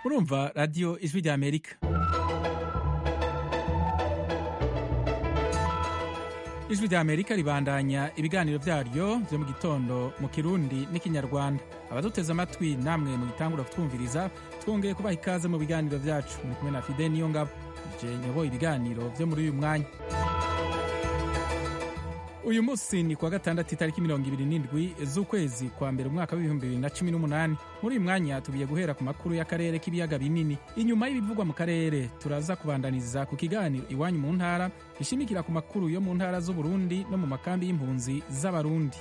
urumva radiyo ijwi rya amerika ijwi rya amerika ribandanya ibiganiro byaryo byo mu gitondo mu kirundi n'ikinyarwanda abaduteze amatwi namwe mu gitangura kutwumviriza twongeye kubaha ikaze mu biganiro byacu muri kumwe na fide niyo ngabo je nyoboye ibiganiro byo muri uyu mwanya uyu munsi ni kuwa gatandatu itariki mirongo ibiri n'indwi z'ukwezi kwa mbere umwaka w'ibihumbi bibiri na cumi n'umunani muri uyu mwanya tugiye guhera ku makuru y'akarere k'ibiyaga binini inyuma y'ibivugwa mu karere turaza kubandaniza ku kiganiro iwanyu mu ntara gishimikira ku makuru yo mu ntara z'uburundi no mu makambi y'impunzi z'abarundi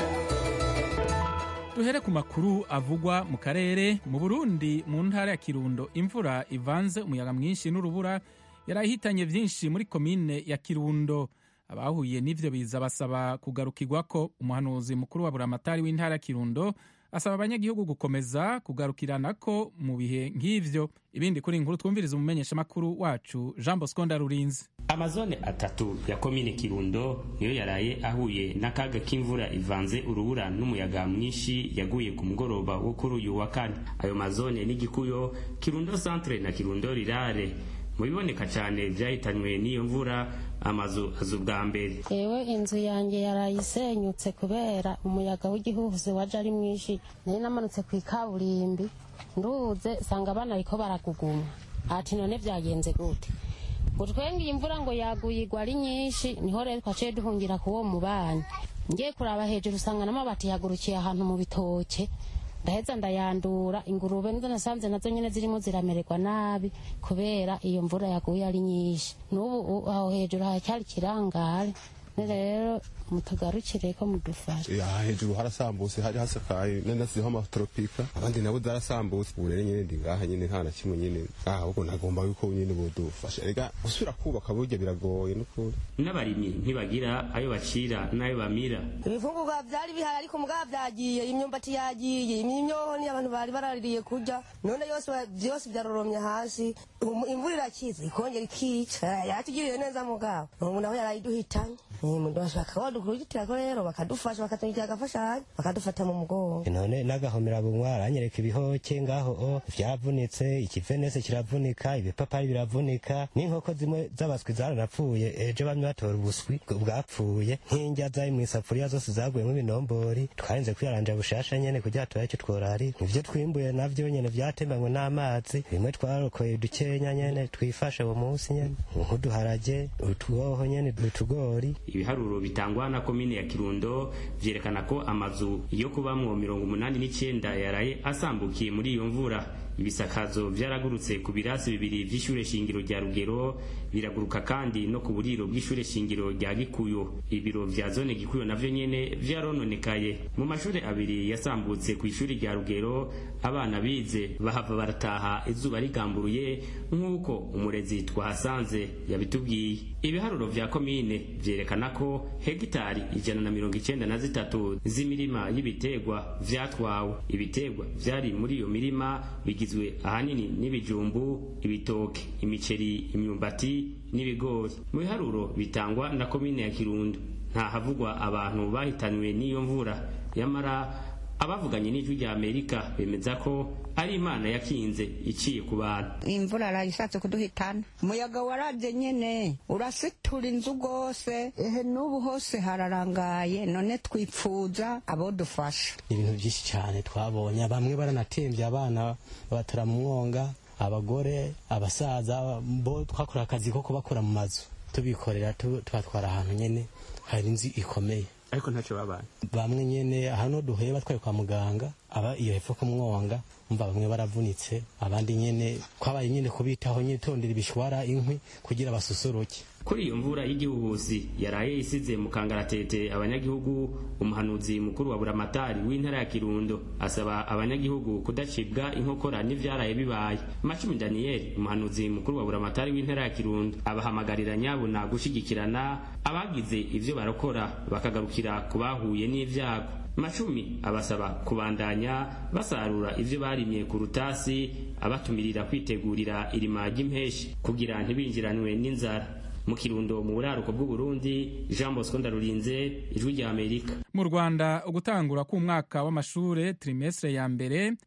duhere ku makuru avugwa mu karere mu burundi mu ntara ya kirundo imvura ivanze umuyaga mwinshi n'urubura yarahitanye byinshi muri komine ya kirundo abahuye n'ivyo biza basaba kugarukirwa ko umuhanuzi mukuru wa buramatari w'intara ya kirundo asaba abanyagihugu gukomeza kugarukirana ko mu bihe nk'ivyo ibindi kuri inkuru twumviriza umumenyeshamakuru wacu jean bosco ndarurinzi amazone atatu ya komine kirundo niyo yaraye ahuye n'akaga k'imvura ivanze urubura n'umuyaga mwinshi yaguye ku mugoroba wo kuri uyu wa kane ayo mazone n'igikuyo kirundo centre na kirundo rirare mu biboneka cyane byahitanywe n'iyo mvura amazu azu bwa mbere yewe inzu yanjye yarayisenyutse kubera umuyaga w'igihuhusi waje ari mwinshi nari namanutse ku ikaburimbi nduze sanga abana ariko baraguguma ati none byagenze gute ngo twenge imvura ngo yaguye igwa ari nyinshi niho rero twaciye duhungira ku uwo mubanyi ngiye kuraba hejuru usanga n'amabati yagurukiye ahantu mu bitoke ndaheza ndayandura ingurube nizo nasanze nazo nyine zirimo ziramererwa nabi kubera iyo mvura yaguye ari nyinshi n'ubu aho hejuru haracyari ikirangare rero mutugarukire ko mudufasha aha hejuru harasambutse hari hasakaye nanasizeho amatoropika abandi nabo zarasambutse ubu rero nyine ndi ngaha nyine nta na kimwe nyine ngaha ahubwo nagomba yuko nyine budufasha rega gusubira kubaka burya biragoye n'ukuri n'abarimyi ntibagira ayo bacira n'ayo bamira ibifungurwa byari bihari ariko mugabo byagiye imyumbati yagiye imyonyo ni abantu bari baraririye kurya none yose byose byaroromye hasi imvura irakiza ikongera ikica yatugiriye neza mugabo umuntu nawe yarayiduhitanye umuntu bashaka badukurikira ko rero bakadufasha bakatugirira agafashanyo bakadufata mu mugongo none n'agahomera bunwa aranyereka ibihoke ngaho o vyavunitse ikivenese kiravunika ibipapari biravunika n'inkoko zimwe z'abaswi zaranapfuye ejo bamwe batora ubuswi bwapfuye nk'indya zari mw'isafuriya zose zaguyemo ibinombori twarinze kwiyaranja bushasha nyene kugira turabe ico tworari ivyo twimbuye navyo nyene vyatembanywe n'amazi bimwe twarokoye dukenya nyene twifashe uwo munsi nyene nk'uduharage utwoho nyene utugori ibiharuro bitangwa na komine ya kirundo vyerekana ko amazu yo kubamwo mirongo umunani n'icenda yaraye asambukiye muri iyo mvura ibisakazo vyaragurutse ku birasi bibiri vy'ishure shingiro rya rugero biraguruka kandi no ku buriro bw'ishure shingiro rya gikuyo ibiro vya zone gikuyo navyo nyene vyarononekaye mu mashure abiri yasambutse ku ishuri rya rugero abana bize bahava barataha izuba rigamburuye nk'uko umurezi twahasanze yabitubwiye ibiharuro vya komine vyerekana ko hegitari ijana na mirongo icenda na zitatu z'imirima y'ibiterwa vyatwawe ibiterwa vyari muri iyo mirima bigizwe ahanini n'ibijumbu ibitoke imiceri imyumbati n'ibigori mu biharuro bitangwa na komine ya kirundo nta havugwa abantu bahitanywe n'iyo mvura yamara abavuganye n'ijwi rya amerika bemeza ko ari imana yakinze iciye ku bantu imvura arayishatse kuduhitana umuyaga waraje nyene urasitura inzu rwose ehe n'ubu hose hararangaye none twipfuza abo dufasha ibintu byinshi cyane twabonye bamwe baranatembye abana babatara mu mwonga abagore abasaza bo twakora akazi ko kubakora mu mazu tubikorera tubatwara ahantu nyene hari inzu ikomeye ariko ntacyo babaye bamwe nyene hano duhuye batwaye kwa muganga aba iyo hepfo ku mwonga umva bamwe baravunitse abandi nyene twabaye nyene kubitaho nyene tondera ibishwara inkwi kugira basusuruke kuri iyo mvura y'igihuhusi yaraye isize mu kangaratete abanyagihugu umuhanuzi mukuru wa buramatari w'intara ya kirundo asaba abanyagihugu kudacibwa inkokora n'ivyaraye bibaye macumi daniyeli umuhanuzi mukuru wa buramatari w'intara ya kirundo abahamagarira nyabuna gushigikirana abagize ivyo barakora bakagarukira ku bahuye n'ivyago macumi abasaba kubandanya basarura ivyo barimye ku rutasi abatumirira kwitegurira irima ry'impeshi kugira ntibinjiranwe n'inzara mu kirundo mu buraruko bw'uburundi jean bosco ndarurinze ijwi rya amerika mu rwanda ugutangura k'umwaka w'amashure trimestre ya mbere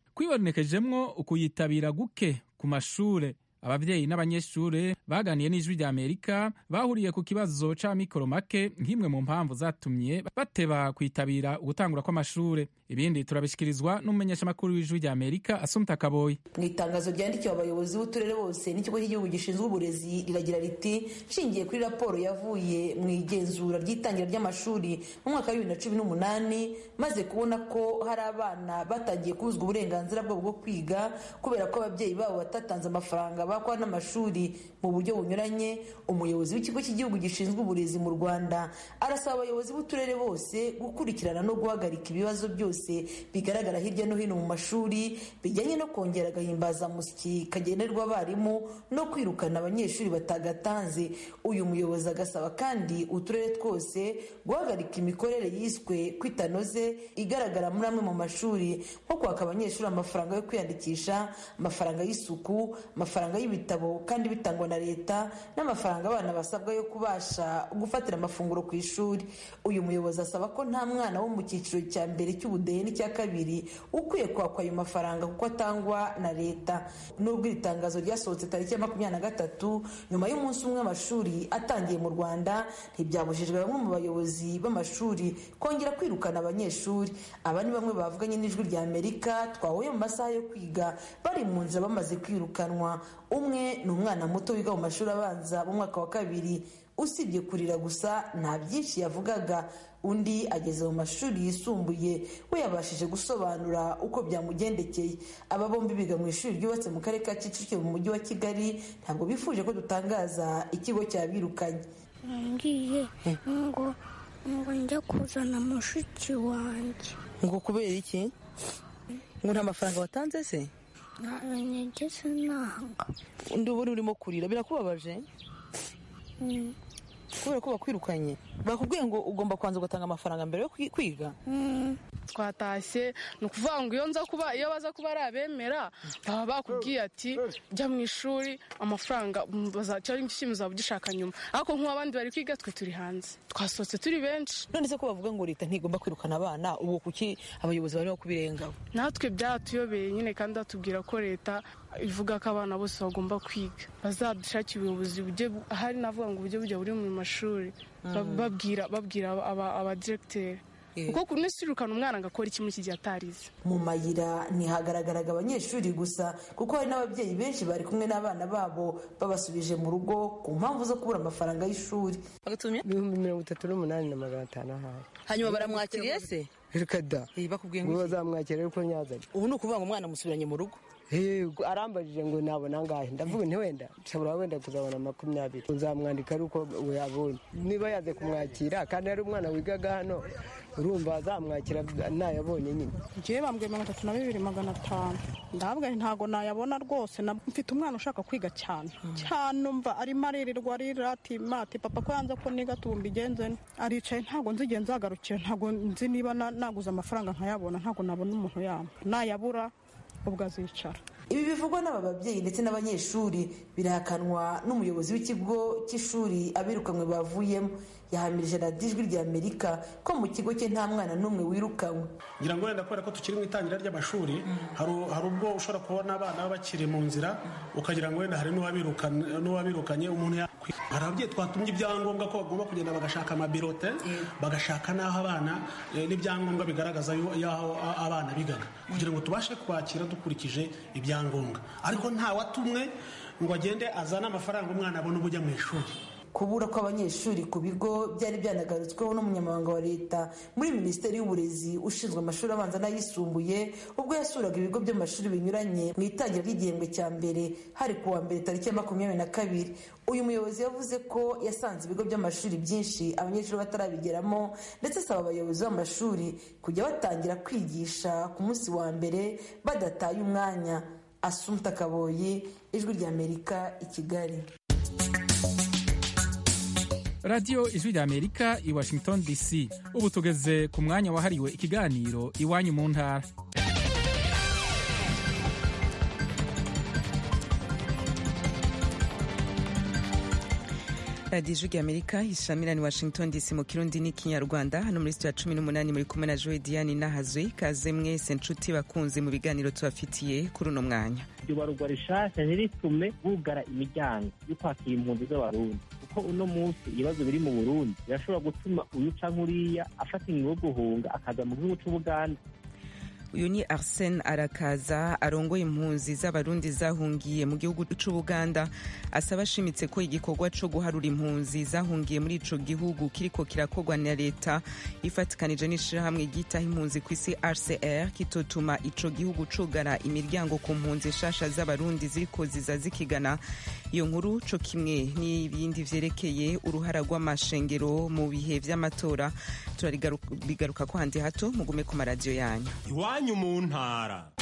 kwibonekejemwo ukuyitabira guke ku mashure ababyeyi n'abanyeshure baganiye n'ijwi rya amerika bahuriye ku kibazo c'amikoro make nk'imwe mu mpamvu zatumye bateba kwitabira ugutangura kw'amashure ibindi turabishikirizwa n'umumenyeshamakuru w'ijwi rya amerika asumta kaboyi mu itangazo ryandikiwe abayobozi b'uturere bose n'ikigo cy'igihugu gishinzwe uburezi riragira riti nshingiye kuri raporo yavuye mu igenzura ry'itangira ry'amashuri mu mwaka wa bibiri na cumi n'umunani maze kubona ko hari abana batangiye kubuzwa uburenganzira bwabo bwo kwiga kubera ko ababyeyi babo batatanze amafaranga bakwa n'amashuri mu buryo bunyuranye umuyobozi w'ikigo cy'igihugu gishinzwe uburezi mu rwanda arasaba abayobozi b'uturere bose gukurikirana no guhagarika ibibazo byose bigaragara hirya no hino mu mashuri bijyanye no kongera agahimbazamusyi kagenerwa abarimu no kwirukana abanyeshuri batagatanze uyu muyobozi agasaba kandi uturere twose guhagarika imikorere yiswe kwitanoze igaragara muri amwe mu mashuri nko kwaka abanyeshuri amafaranga yo kwiyandikisha amafaranga y'isuku amafaranga y'ibitabo kandi bitangwa na leta n'amafaranga abana basabwa yo kubasha gufatira amafunguro ku ishuri uyu muyobozi asaba ko nta mwana wo mu cyiciro cya mbere cy'ubudehe n'icya kabiri ukwiye kwakwa ayo mafaranga kuko atangwa na leta nubwo iri tangazo ryasohotse tariki ya makumyabiri na gatatu nyuma y'umunsi umwe amashuri atangiye mu rwanda ntibyabujijwe bamwe mu bayobozi b'amashuri kongera kwirukana abanyeshuri aba ni bamwe bavuganye n'ijwi rya amerika twahuye mu masaha yo kwiga bari mu nzira bamaze kwirukanwa umwe ni umwana muto wiga mu mashuri abanza mu mwaka wa kabiri usibye kurira gusa nta byinshi yavugaga undi ageze mu mashuri yisumbuye we yabashije gusobanura uko byamugendekeye aba bombi biga mu ishuri ryubatse mu karere ka kicukiro mu mujyi wa kigali ntabwo bifuje ko dutangaza ikigo cyabirukanye ngiye ngo ngo njya kuzana mushiki wanjye ngo kubera iki ngo nta mafaranga watanze se nageze nanga undi uba urimo kurira birakubabaje kubera ko bakwirukanye bakubwiye ngo ugomba kubanza ugatanga amafaranga mbere yo kwiga twatashye ni ukuvuga ngo iyo nza kuba iyo baza kuba ari abemera baba bakubwiye ati jya mu ishuri amafaranga cyangwa ikintu uzaba ugishaka nyuma ariko nk'abandi bari kwiga twe turi hanze twasohotse turi benshi none se ko bavuga ngo leta ntigomba kwirukana abana ubu kuki abayobozi barimo kubirengaho natwe byaratuyobeye nyine kandi batubwira ko leta ivuga ko abana bose bagomba kwiga bazadushakira ubuyobozi bujye ahari navuga ngo uburyo bujya buri mu mashuri babwira babwira abadiregiteri kuko ku nesi irukana umwana agakora iki muri iki gihe atarize mu mayira ntihagaragaraga abanyeshuri gusa kuko hari n'ababyeyi benshi bari kumwe n'abana babo babasubije mu rugo ku mpamvu zo kubura amafaranga y'ishuri ibihumbi mirongo itatu n'umunani na magana atanu ahari hanyuma baramwakiriye se reka da bakubwiye ngo bazamwakira ariko nyazanye ubu ni ukuvuga ngo umwana amusubiranye mu rugo arambajije ngo nabona angahe ndavuga nti wenda nshobora wenda kuzabona makumyabiri nzamwandika ari uko yabonye niba yaze kumwakira kandi ari umwana wigaga hano urumva azamwakira ntayabonye nyine ngewe bambwiye mirongo itatu na bibiri magana atanu ndabwa ntabwo nayabona rwose mfite umwana ushaka kwiga cyane cyane umva arimo aririrwa arira ati mati papa ko yanze ko niga tumba igenze aricaye ntabwo nzi igihe nzagarukira ntabwo nzi niba naguze amafaranga nkayabona ntabwo nabona umuntu yamba nayabura ubwo azicara ibi bivugwa n'aba babyeyi ndetse n'abanyeshuri birahakanwa n'umuyobozi w'ikigo cy'ishuri abirukanywe bavuyemo yahamirije radiyo ijwi rya amerika ko mu kigo cye nta mwana n'umwe wirukanywe ngira ngo wenda kubera ko tukiri mu itangira ry'amashuri hari ubwo ushobora kubona abana baba bakiri mu nzira ukagira ngo wenda hari n'uwabirukanye umuntu hari ababyeyi twatumye ibyangombwa ko bagomba kugenda bagashaka amabirote bagashaka n'aho abana n'ibyangombwa bigaragaza y'aho abana bigaga kugira ngo tubashe kwakira dukurikije ibyangombwa ariko nta watumwe ngo agende azane amafaranga umwana abone ubujya mu ishuri kubura kw'abanyeshuri ku bigo byari byanagarutsweho n'umunyamabanga wa leta muri minisiteri y'uburezi ushinzwe amashuri abanza n'ayisumbuye ubwo yasuraga ibigo by'amashuri binyuranye mu itangira ry'igihembwe cya mbere hari ku wa mbere tariki ya makumyabiri na kabiri uyu muyobozi yavuze ko yasanze ibigo by'amashuri byinshi abanyeshuri batarabigeramo ndetse asaba abayobozi b'amashuri kujya batangira kwigisha ku munsi wa mbere badataye umwanya asumta kaboyi ijwi ry'amerika i kigali radiyo ijwi rya amerika i washington dc ubu tugeze ku mwanya wahariwe ikiganiro iwanyu mu ntara radiyo ijwi amerika ishamirani washington dc mu kirundi n'ikinyarwanda hano muri sitiyo ya cumi n'umunani muri kumwe na joe diane nahazwe kaze mwese nshuti bakunze mu biganiro tubafitiye kuri uno mwanya iryo barugwa rishasha ntiritume bugara imiryango yo kwakira impunzi z'abarundi kuko uno munsi ibibazo biri mu burundi birashobora gutuma uyu canke uriya afata ingingo yo guhunga akaza mu gihugu c'ubuganda uyu ni arsene arakaza arongoye impunzi z'abarundi zahungiye mu gihugu c'ubuganda asaba ashimitse ko igikorwa co guharura impunzi zahungiye muri ico gihugu kiriko kirakorwa na leta ifatikanije n'ishirahamwe ryitaho impunzi ku isi rcr kitotuma ico gihugu cugara imiryango ku mpunzi nshasha z'abarundi ziriko ziza zikigana iyo nkuru co kimwe n'ibindi vyerekeye uruhara rw'amashengero mu bihe vy'amatora turarigaruka ko handi hato mugume ku maradiyo yanyu iwanyu mu ntara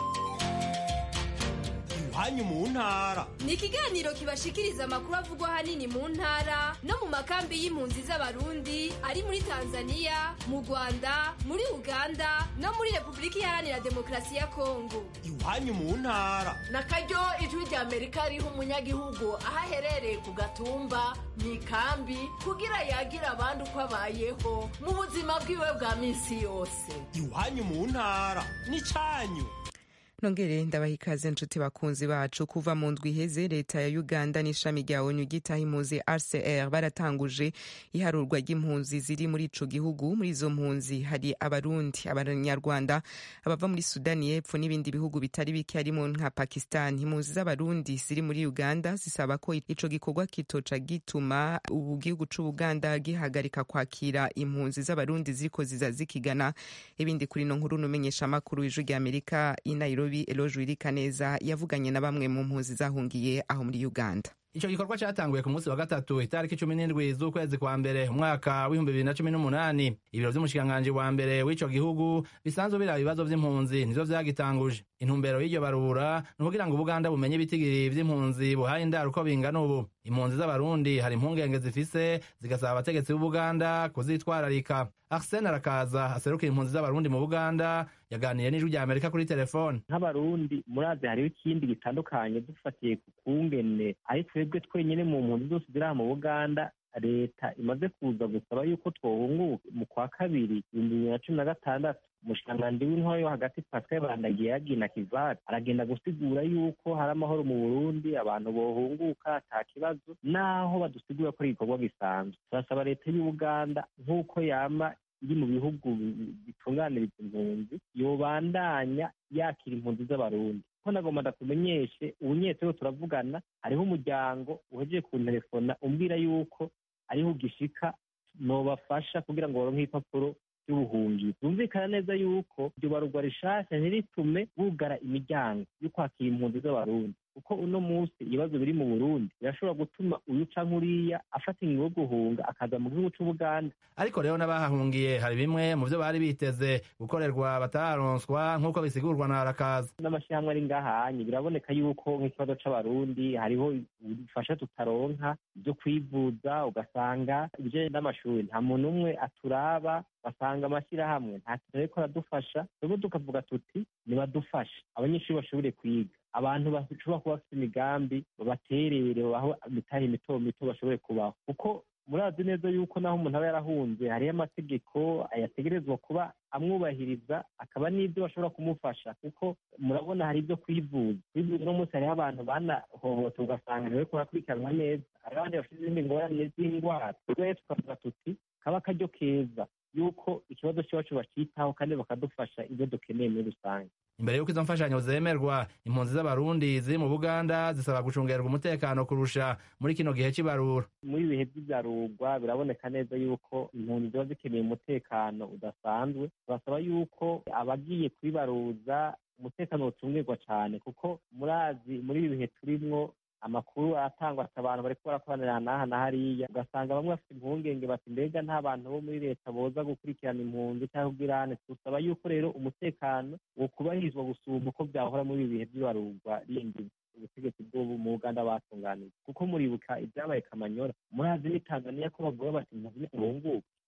iwanyu mu ntara ni ikiganiro kibashikiriza amakuru avugwa ahanini mu ntara no mu makambi y'impunzi z'abarundi ari muri tanzania mu rwanda muri uganda no muri repubulika iharanira demokarasi ya kongo iwanyu mu ntara na karyo ijwi rya amerika riha umunyagihugu aho aherereye ku gatumba mu ikambi kugira yagira abandi uko abayeho mu buzima bwiwe bwa minsi yose iwanyu mu ntara n'icanyu nongere ndabaha ikaze nshuti bakunzi bacu kuva mu ndwi iheze leta ya uganda n'ishami rya onu ryitaho impunzi rcr baratanguje iharurwa ry'impunzi ziri muri ico gihugu muri izo mpunzi hari abarundi abanyarwanda abava muri sudani y'epfo n'ibindi bihugu bitari bike harimo nka pakistan impunzi z'abarundi ziri muri uganda zisaba ko ico gikorwa kitoca gituma ubu gihugu c'ubuganda gihagarika kwakira impunzi z'abarundi ziriko ziza zikigana ibindi kuri no nkuru numenyesha amakuru w'ijwi rya amerika i nairobi nairobi eloge wirikaneza yavuganye na bamwe mu mpunzi zahungiye aho muri uganda ico gikorwa catanguye ku munsi wa gatatu itariki cumi n'indwi z'ukwezi kwa mbere umwaka w'ibihumbi bibiri na cumi n'umunani ibiro vy'umushikiranganji wa mbere w'ico gihugu bisanzwe biraba ibibazo vy'impunzi nivyo vyagitanguje intumbero y'iryo barura ni ukugira ngo ubuganda bumenye ibitigiri vy'impunzi buhaye indaro uko bingana ubu impunzi z'abarundi hari impungenge zifise zigasaba abategetsi b'ubuganda kuzitwararika arsene arakaza aserukira impunzi z'abarundi mu buganda yaganiye n'ijwi rya amerika kuri telefone nk'abarundi murazi hariho ikindi gitandukanye dufatiye ku kungene ari twebwe twenyine mu mpunzi zose ziri aha mu buganda leta imaze kuza gusaba yuko twohunguka mu kwa kabiri ibihumbi bibiri na cumi na gatandatu umushikiranganji w'intwaro yo hagati pascal bandagiye yagina kivati aragenda gusigura yuko hari amahoro mu burundi abantu bohunguka ata kibazo naho badusigura ko ari igikorwa gisanzwe turasaba leta y'ubuganda nk'uko yama iri mu bihugu bitunganiriza impunzi yobandanya yakira impunzi z'abarundi ko nagomba ndakumenyeshe ubunyetero turavugana hariho umuryango uhejeje kuntelefona umbwira yuko ariho ugishika nobafasha kugira ngo baronke ibipapuro by'ubuhungiro byumvikana neza yuko iryo barugwa rishasha ntiritume bugara imiryango yo kwakira impunzi z'abarundi kuko uno munsi ibibazo biri mu burundi birashobora gutuma uyu canke uriya afata ingingo yo guhunga akaza mu gihugu c'ubuganda ariko rero n'abahahungiye hari bimwe mu vyo bari biteze gukorerwa batararonswa nk'uko bisigurwa na arakaza n'amashyirahamwe ari ngahanye biraboneka yuko nk'ikibazo c'abarundi hariho ubufasha tutaronka ibyo kwivuza ugasanga ibijanye n'amashuri nta muntu umwe aturaba basanga amashyirahamwe nta kintu ariko aradufasha twebwe tukavuga tuti nibadufashe abanyeshuri bashobore kwiga abantu bashobora kuba bafite imigambi babaterere babaho imitahe mito mito bashobore kubaho kuko murazi neza yuko naho umuntu aba yarahunze hariyo amategeko yategerezwa kuba amwubahiriza akaba n'ibyo bashobora kumufasha kuko murabona hari ibyo kwivuza kwivuza uno munsi hariho abantu banahohote ugasanga ntibariko barakurikiranwa neza hariho abandi bafite izindi ngorane z'indwara rero tukavuga tuti kaba akaryo keza yuko ikibazo cyacu bacitaho kandi bakadufasha ibyo dukeneye muri rusange imbere y'uko izo mfashanyo zemerwa impunzi z'abarundi ziri mu buganda zisaba gucungerwa umutekano kurusha muri kino gihe cy'ibarura muri ibihe by'ibyarurwa biraboneka neza yuko impunzi ziba zikeneye umutekano udasanzwe turasaba yuko abagiye kubibaruza umutekano ucungerwa cyane kuko murazi muri ibi bihe turimwo amakuru aratangwa ati abantu bariko barakoranira n'aha na hariya ugasanga bamwe bafite impungenge bati mbega nta bantu bo muri leta boza gukurikirana impunzi cyangwa ubwirane dusaba yuko rero umutekano wokubahirizwa gusumba uko byahora muri ibi bihe by'ibarurwa rindi ubutegetsi bwo mu uganda batunganije kuko muribuka ibyabaye kamanyora murazi ni tanzania ko bavuga bati impunzi ntibunguke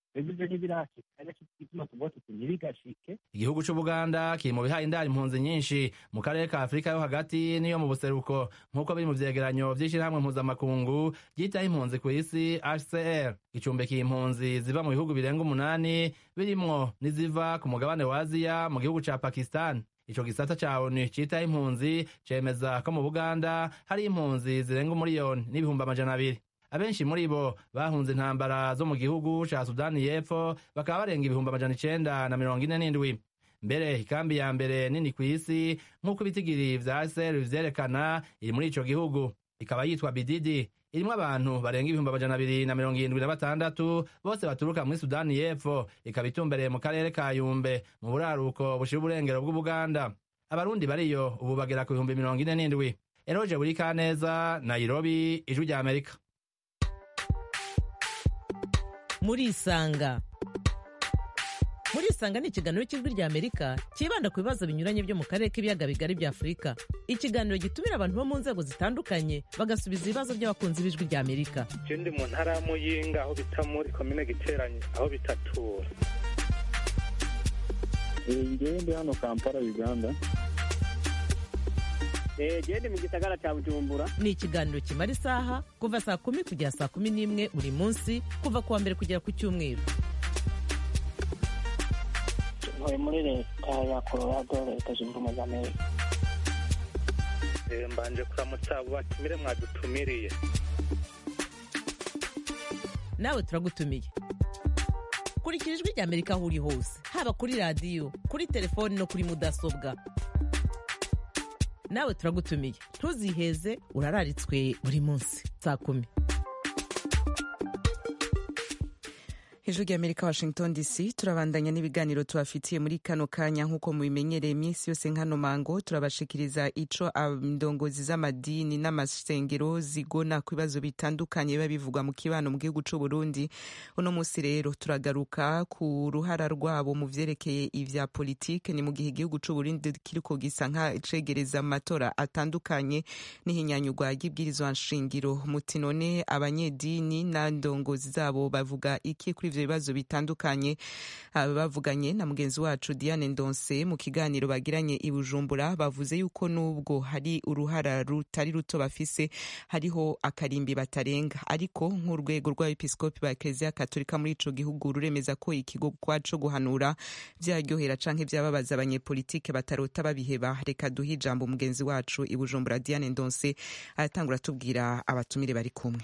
twebwe ivyo ntibirashika ari naco gituma tuvuga tuti ntibigashike igihugu c'ubuganda kiri mu bihaye indari impunzi nyinshi mu karere ka afurika yo hagati n'iyo mu buseruko nk'uko biri mu vyegeranyo vy'ishirahamwe mpuzamakungu ryitaho impunzi ku isi hcr gicumbikiye impunzi ziva mu bihugu birenga umunani birimwo n'iziva ku mugabane wa aziya mu gihugu ca pakistan ico gisata ca onu citaho impunzi cemeza ko mu buganda hari impunzi zirenga umuriyoni n'ibihumbi amajana abiri abenshi muri bo bahunze intambara zo mu gihugu ca sudani y'epfo bakaba barenga ibihumbi amajana icenda na mirongo ine n'indwi mbere ikambi ya mbere nini ku isi nk'uko ibitigiri vya sr vyerekana iri muri ico gihugu ikaba yitwa bididi irimwo abantu barenga ibihumbi amajana abiri na mirongo irindwi na batandatu bose baturuka muri sudani y'epfo ikaba itumbereye mu karere ka yumbe mu buraruko bushira uburengero bw'ubuganda abarundi bariyo ubu bagera ku bihumbi mirongo ine n'indwi eroje buri kaneza nairobi ijwi rya amerika murisanga murisanga ni ikiganiro cy'ijwi rya amerika cyibanda ku bibazo binyuranye byo mu karere k'ibiyaga bigari bya afurika ikiganiro gitumira abantu bo mu nzego zitandukanye bagasubiza ibibazo by'abakunzi b'ijwi rya amerika je ndi mu ntara ya muyinga aho bita muri komine giteranye aho bitatura ngewe ndi hano kampala uganda gende mu gisagara cya bujumbura ni ikiganiro kimara isaha kuva saa kumi kugera saa kumi n'imwe buri munsi kuva ku wa mbere kugera ku cyumweru ntuye muri leta ya colorado leta zunze ubumwe za amerika Eh, mbanje kuramutsa abo batumire mwadutumiriye nawe turagutumiye kurikira ijwi rya amerika aho uri hose haba kuri radiyo kuri telefoni no kuri mudasobwa nawe turagutumiye ntuziheze urararitswe buri munsi saa kumi hejuru y'amerika washington dc turabandanya n'ibiganiro tubafitiye muri kano kanya nk'uko mubimenyereye iminsi yose nkano mango turabashikiriza ico indongozi z'amadini n'amasengero zigona ku bibazo bitandukanye biba bivugwa mu kibano mu gihugu c'u burundi uno munsi rero turagaruka ku ruhara rwabo mu vyerekeye ivya politike ni mu gihe igihugu c'u burundi kiriko gisa nk'acegereza amatora atandukanye n'ihinyanyurwa ry'ibwirizwa nshingiro muti none abanyedini na ndongozi zabo bavuga iki kuri ivyo bibazo bitandukanye aba bavuganye na mugenzi wacu Diane Ndonse mu kiganiro bagiranye i Bujumbura bavuze yuko nubwo hari uruhara rutari ruto bafise hariho akarimbi batarenga ariko nk'urwego rw'abepiskopi ba Eklezia Katolika muri ico gihugu ruremeza ko ikigo kwaco guhanura vyaryohera canke vyababaza abanyepolitike batarota babiheba reka duhe ijambo mugenzi wacu i Bujumbura Diane Ndonse aratangura tubwira abatumire bari kumwe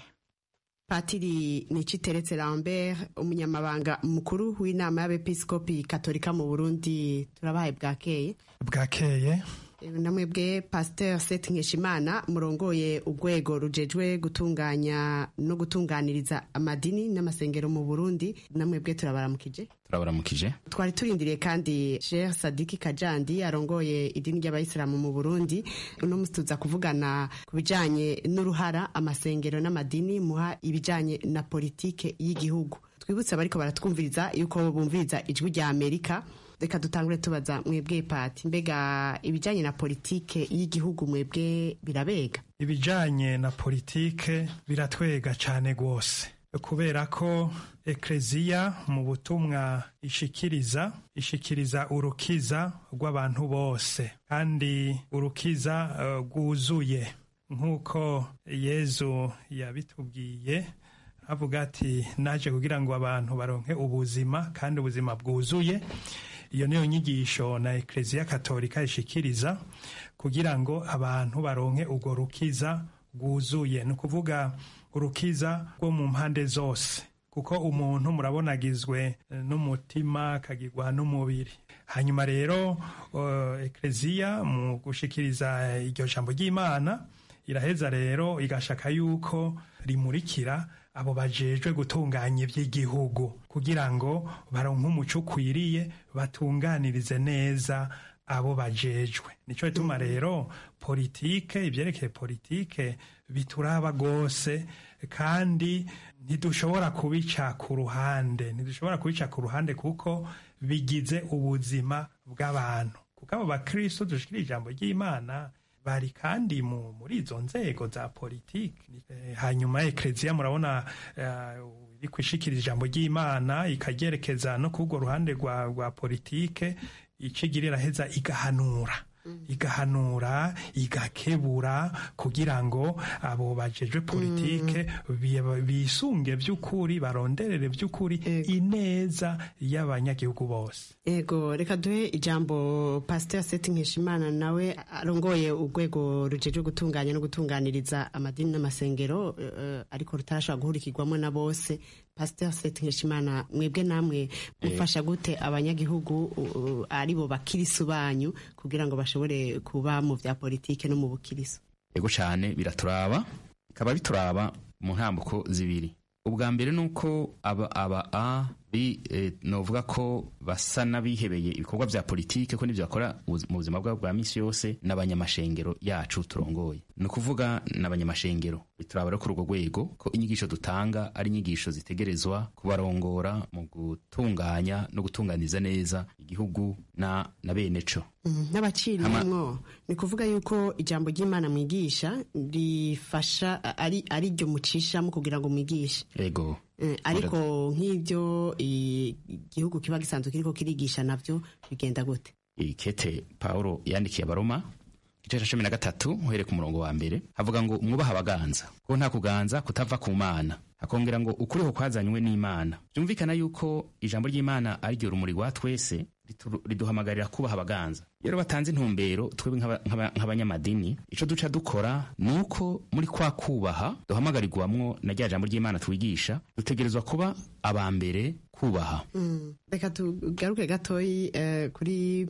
patiri niciteretse lambert umunyamabanga mukuru w'inama y'abepiskopi katolika mu burundi turabaye bwakeye bwakeye namwebwe pasteur set nkeshimana murongoye urwego rujejwe gutunganya no gutunganiriza amadini n'amasengero mu burundi namwebwe turabaramukije turabaramukije twari turindiriye kandi Sheikh Sadiki Kajandi arongoye idini ry'abayisilamu mu Burundi uno musi tuza kuvugana ku bijanye n'uruhara amasengero n'amadini muha ibijanye na politike y'igihugu twibutse abariko baratwumviriza yuko bumviriza ijwi rya Amerika reka dutangure tubaza mwebwe pati mbega ibijanye na politike y'igihugu mwebwe birabega ibijanye na politike biratwega cane rwose kubera ko ekleziya mu butumwa ishikiriza ishikiriza urukiza rw'abantu bose kandi urukiza rwuzuye uh, nk'uko yezu yabitubwiye avuga ati naje kugira ngo abantu baronke ubuzima kandi ubuzima bwuzuye iyo niyo nyigisho na ekleziya katolika ishikiriza kugira ngo abantu baronke urwo rukiza rwuzuye ni ukuvuga urukiza rwo mu mpande zose kuko umuntu murabona agizwe n'umutima akagirwa n'umubiri hanyuma rero uh, ekleziya mu gushikiriza iryo jambo ry'imana iraheza rero igashaka yuko rimurikira abo bajejwe gutunganya iby'igihugu kugira ngo baronke umuco ukwiriye batunganirize neza abo bajejwe nicyo gituma rero politike ibyerekeye politike bituraba rwose kandi ntidushobora kubica ku ruhande ntidushobora kubica ku ruhande kuko bigize ubuzima bw'abantu kuko abo bakristo dushikira ijambo ry'imana bari kandi muri izo nzego za politiki hanyuma ekleziya murabona ikwishikira ijambo ry'imana ikagerekeza no kurwo ruhande rwa rwa politike icigira iraheza igahanura igahanura igakebura kugira ngo abo bajejwe politike bi- bisunge by'ukuri baronderere by'ukuri ineza y'abanyagihugu bose ego reka duhe ijambo pasiteri seti nkeshimana nawe arongoye urwego rujejwe gutunganya no gutunganiriza amadini n'amasengero eh, ariko rutarashobora guhurikirwamo na bose pasiteri seti nkeshimana mwebwe namwe mufasha gute abanyagihugu uh, uh, aribo bakirisu banyu kugira ngo bashobore kuba mu bya politike no mu bukirisu ego cyane biraturaba bikaba bituraba mu ntambuko zibiri ubwa mbere ni uko aba aba a bi eh, novuga ko basa n'abihebeye ibikorwa bya politike ko n'ibyo bakora ubuz- mu buzima bwabo bwa minsi yose n'abanyamashengero yacu turongoye ni ukuvuga n'abanyamashengero bituraba rero kuri urwo rwego ko inyigisho dutanga ari inyigisho zitegerezwa kubarongora mu gutunganya no gutunganiza neza igihugu na, na bene co Mhm, n'abaciriyemwo ni kuvuga yuko ijambo ry'imana mwigisha rifasha ari ari ryo mucishamo kugira ngo mwigishe ego Eh, ariko nk'ibyo i- igihugu kiba gisanzwe kiriko kirigisha navyo bigenda gute ikete paulo yandikiye abaroma igice cya cumi na gatatu uhereye ku murongo wa mbere havuga ngo mwubahe abaganza ko nta kuganza kutava ku mana hakongera ngo ukuriho kwazanywe n'imana byumvikana yuko ijambo ry'imana ari ryo rumuri rwa twese ritu- riduhamagarira kubaha abaganza iyo rero batanze intumbero twebwe nk'aba- nk'aba- nk'abanyamadini icyo duca dukora ni uko muri kwa kubaha duhamagarirwamwo na rya jambo ry'imana twigisha dutegerezwa kuba aba mbere kubaha Mm. reka tugaruke gatoyi eh, kuri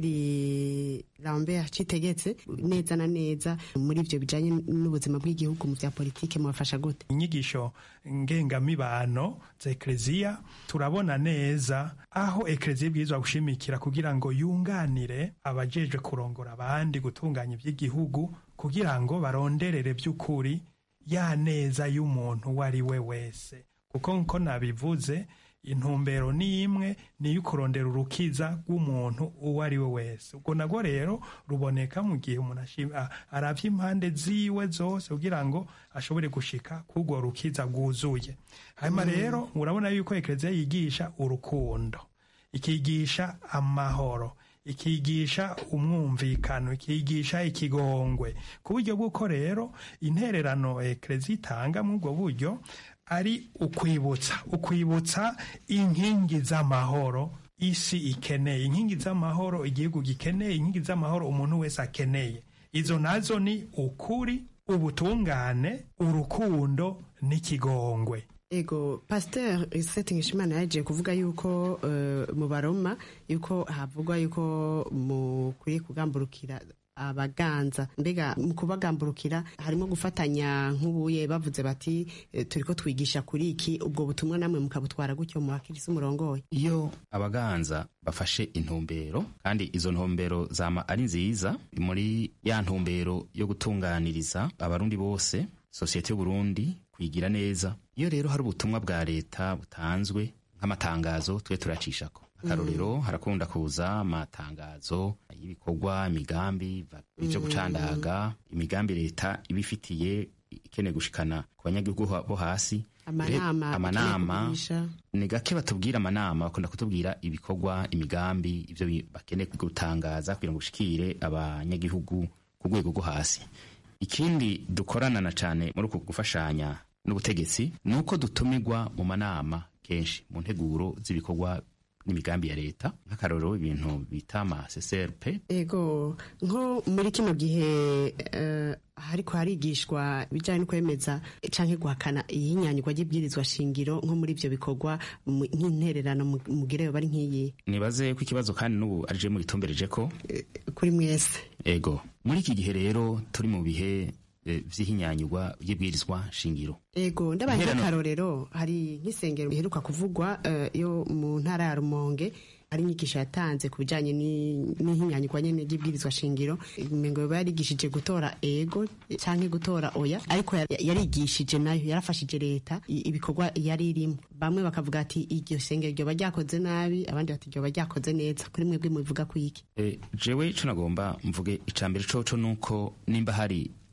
patiri lambert citegetse neza na neza muri ivyo bijanye n'ubuzima bw'igihugu mu vya politike mubafasha gute inyigisho ngengamibano za ekleziya turabona neza aho ekleziya ibwirizwa gushimikira kugira ngo yunganire abajejwe kurongora abandi gutunganya iby'igihugu kugira ngo baronderere by'ukuri ya neza y'umuntu uwo ari we wese kuko nko nabivuze intumbero ni imwe ni iyo kurondera urukiza rw'umuntu uwo ari we wese ubwo nabwo rero ruboneka mu gihe umuntu ashim- a- aravye impande ziwe zose kugira ngo ashobore gushika k'urwo rukiza rwuzuye hanyuma rero urabona yuko ekleziya yigisha urukundo ikigisha amahoro ikigisha umwumvikano ikigisha ikigongwe ku buryo bw'uko rero intererano ekleziya itanga muri ubwo buryo ari ukwibutsa ukwibutsa inkingi z'amahoro isi ikeneye inkingi z'amahoro igihugu gikeneye inkingi z'amahoro umuntu wese akeneye izo nazo ni ukuri ubutungane urukundo n'ikigongwe ego pasiteri seti nkishimana yagiye kuvuga yuko eh, mu baroma yuko havugwa yuko mukwiye kugamburukira abaganza mbega mu kubagamburukira harimo gufatanya nk'ubuye bavuze bati eh, turiko twigisha kuri iki ubwo butumwa namwe mukabutwara gutyo mu bakirisi umurongoye iyo abaganza bafashe intumbero kandi izo ntumbero zama ari nziza muri ya ntumbero yo gutunganiriza abarundi bose sosiyete y'uburundi kwigira neza iyo rero hari ubutumwa bwa leta butanzwe nk'amatangazo twe turacishako akarorero harakunda kuza amatangazo y'ibikorwa imigambi va- ivyo gucandaga imigambi leta ibifitiye ikeneye gushikana ku banyagihugu ha- bo hasi amanama Re- amanama bagiye kugurisha. ni gake batubwira amanama bakunda kutubwira ibikorwa imigambi ibyo bi- bakeneye gutangaza kugira ngo ushikire abanyagihugu ku rwego rwo hasi ikindi dukorana na cyane muri uku gufashanya n'ubutegetsi ni uko dutumirwa mu manama kenshi mu nteguro z'ibikorwa n'imigambi ya leta nk'akarorero ibintu bita ama CCRP ego nko muri kino gihe eh, hariko harigishwa ibijyanye no kwemeza canke guhakana iyinyanyigwa ry'ibwirizwa shingiro nko muri ivyo bikorwa mu- nk'intererano mu- mugireyo bari nk'iyi nibaze ko ikibazo kandi n'ubu arije mugitumbereje ko kuri mwese ego muri iki gihe rero turi mu bihe eh, vy'ihinyanyigwa ry'ibwirizwa shingiro ego ndabaye Intererano- nk'akarorero hari nk'isengero riheruka kuvugwa eh, yo mu ntara ya rumonge hari inyigisho yatanze ku bijyanye ni- n'ihinyanyigwa nyene ry'ibwirizwa shingiro ngo yoba yarigishije gutora ego canke gutora oya ariko yar- yarigishije nayo yarafashije leta i- ibikorwa yari irimo bamwe bakavuga ati iryo sengero ryoba ryakoze nabi abandi bati ryoba ryakoze neza kuri mwebwe mubivuga ku iki E, jewe ico nagomba mvuge icambere coco nuko nimba hari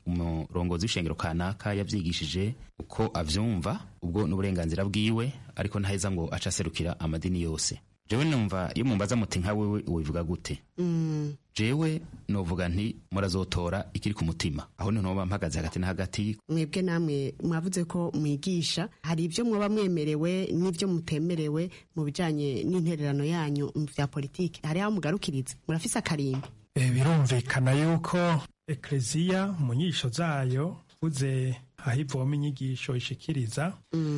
umurongozi w'ishengero kanaka yavyigishije uko avyumva ubwo n'uburenganzira bwiwe ariko ntaheza ngo aca aserukira amadini yose jewe numva iyo mumbaza muti nka wewe wivuga gute Mm. jewe novuga nti murazotora ikiri ku mutima aho niho noba mpagaze hagati na hagati mwebwe namwe mwavuze ko mwigisha hari ibyo mwaba mwemerewe n'ibyo mutemerewe mu bijanye n'intererano yanyu mu vya politiki hari aho mugarukiriza murafise akarimbi Eh, birumvikana yuko ekleziya mu nyigisho zayo uze aho ivoma inyigisho ishikiriza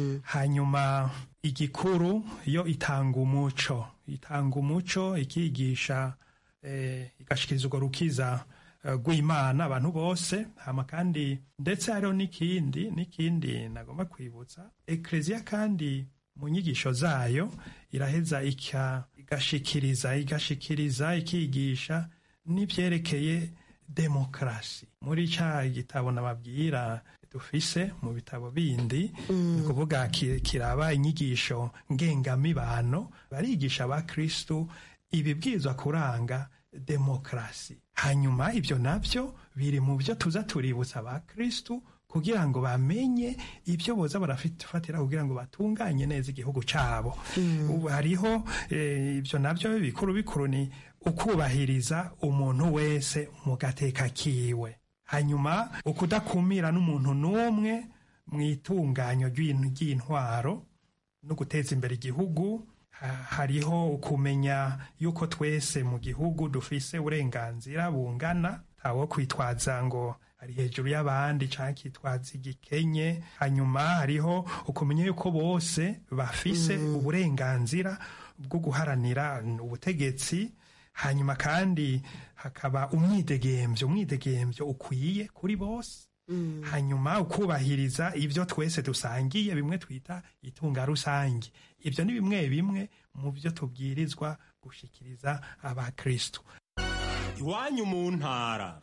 hanyuma igikuru yo itanga umuco itanga umuco ikigisha eh, igashikiriza urwo rukiza eh, rw'imana abantu bose hama kandi ndetse hariho n'ikindi n'ikindi nagomba kwibutsa ekleziya kandi mu nyigisho zayo iraheza ika- igashikiriza igashikiriza ikigisha n'ibyerekeye demokarasi muri ca gitabo nababwira dufise mu bitabo bindi ni kuvuga ki- kiraba inyigisho ngengamibano barigisha abakristu ibibwirizwa kuranga demokarasi hanyuma ibyo nabyo biri mu byo tuza tuributsa abakristu kugira ngo bamenye ibyo boza barafatira kugira ngo batunganye neza igihugu cyabo ubu hariho eh, ibyo nabyo bikuru bikuru ni ukubahiriza umuntu wese mu gateka kiwe hanyuma ukudakumira n'umuntu n'umwe mu itunganyo ry'in- ry'intwaro no guteza imbere igihugu ha- hariho ukumenya yuko twese mu gihugu dufise uburenganzira bungana ntawo kwitwaza ngo ari hejuru y'abandi cyangwa kitwaza igikenye hanyuma hariho ukumenya yuko bose bafise uburenganzira bwo guharanira ubutegetsi hanyuma kandi hakaba umwidegemvyo umwidegemvyo ukwiye kuri bose hanyuma ukubahiriza ibyo twese dusangiye bimwe twita itunga rusange ibyo ni bimwe bimwe mu byo tubwirizwa gushikiriza abakristu iwanyu mu ntara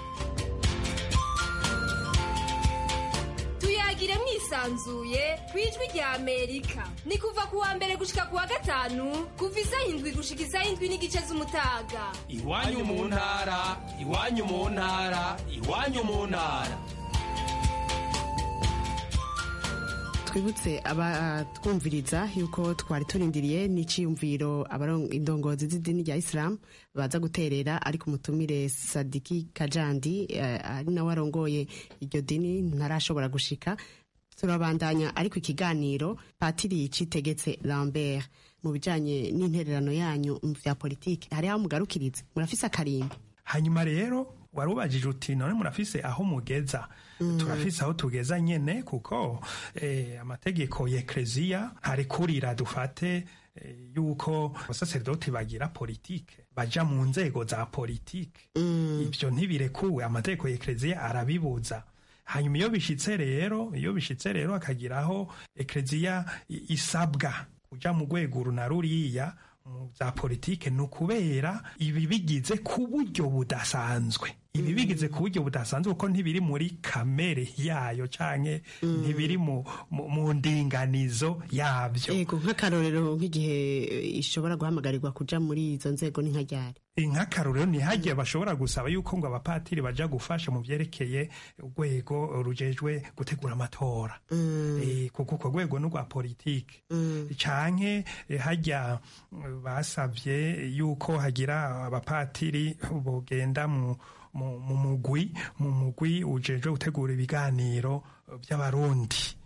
tuyagire mwisanzuye ku ijwi rya amerika ni kuva ku wa mbere gushika ku wa gatanu kuva isaha indwi gushika isaha indwi n'igice z'umutaga iwanyu mu ntara iwanyu mu ntara iwanyu mu ntara twibutse abatwumviriza yuko twari turindiriye n'iciyumviro abaron- indongozi z'idini rya isilamu baza guterera ariko umutumire sadiki kajandi eh, ari nawe arongoye iryo dini ntarashobora gushika turabandanya ariko ikiganiro patiri citegetse lambert mu bijanye n'intererano yanyu mu vya politiki hari aho mugarukiriza murafise akarimbi hanyuma rero wari ubajije uti none murafise aho mugeza turafise aho tugeza nyene kuko eh, amategeko ya ekleziya ntarekurira dufate eh, yuko abasaserdoti bagira politike baja mu nzego za politike ibyo ntibirekuwe amategeko ya ekleziya arabibuza hanyuma iyo bishitse rero iyo bishitse rero akagiraho ekleziya i- isabwa kuja mu rwego uru na ruriya mu za politike ni ukubera ibi bigize ku buryo budasanzwe ibi bigize ku buryo budasanzwe kuko ntibiri muri kamere yayo canke ntibiri mu, mu, mu ndinganizo yabyo yego nk'akarorero nk'igihe eh, ishobora guhamagarirwa kuja muri izo nzego ni nka ryari nk'akarorero ntihagiye bashobora gusaba yuko ngo abapatiri baja gufasha mu vyerekeye urwego rujejwe gutegura amatora Eh, kuko urwo rwego ni urwa politike canke eh, hajya eh, basavye yuko hagira abapatiri bogenda mu mu mu mugwi mu mugwi ujejwe gutegura ibiganiro by'abarundi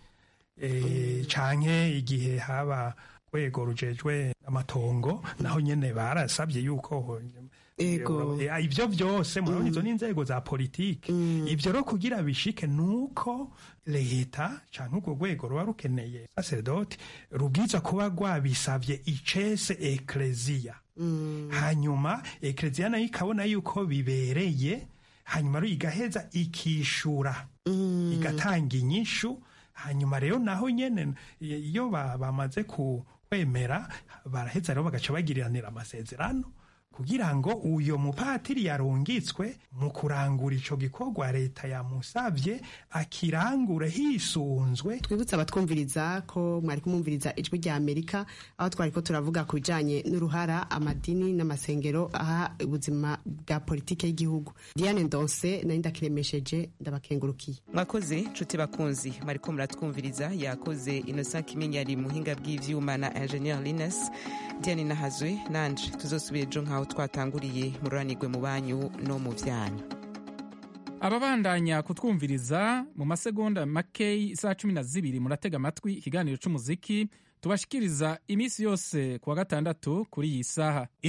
Eh, canke igihe haba rwego rujejwe amatongo naho nyene barasabye yuko Ego. Eh, ibyo byose murabona izo ni inzego za politiki ibyo rero kugira bishike nuko leta canke urwo rwego ruba rukeneye sacerdoti rubwiza kuba rwabisavye icese ekleziya hanyuma ekleziya nayo ikabona yuko bibereye hanyuma rero igaheza ikishura igatanga inyishu hanyuma rero naho nyene iyo ba- bamaze ku kwemera baraheza rero bagaca bagiriranira amasezerano kugira ngo uyo mupatiri yarungitswe mu kurangura ico gikorwa leta yamusavye akirangure hisunzwe twibutse abatwumviriza ko mwari kumwumviriza ijwi rya amerika aho twari ko turavuga ku bijanye n'uruhara amadini n'amasengero aha ubuzima bwa politike y'igihugu diane ndonse nari ndakiremesheje ndabakengurukiye mwakoze nshuti bakunzi mwariko muratwumviriza yakoze innocent kimenyi ari muhinga bw'ivyuma na ingenieur lines diane nahazwe nanje tuzosubira ejo nk'aho twatanguriye mururanirwe mu banyu no mu vyanyu ababandanya kutwumviriza mu masegonda makeyi isaha cumi na zibiri muratega amatwi ikiganiro c'umuziki tubashikiriza iminsi yose kuwa gatandatu kuri iyi saha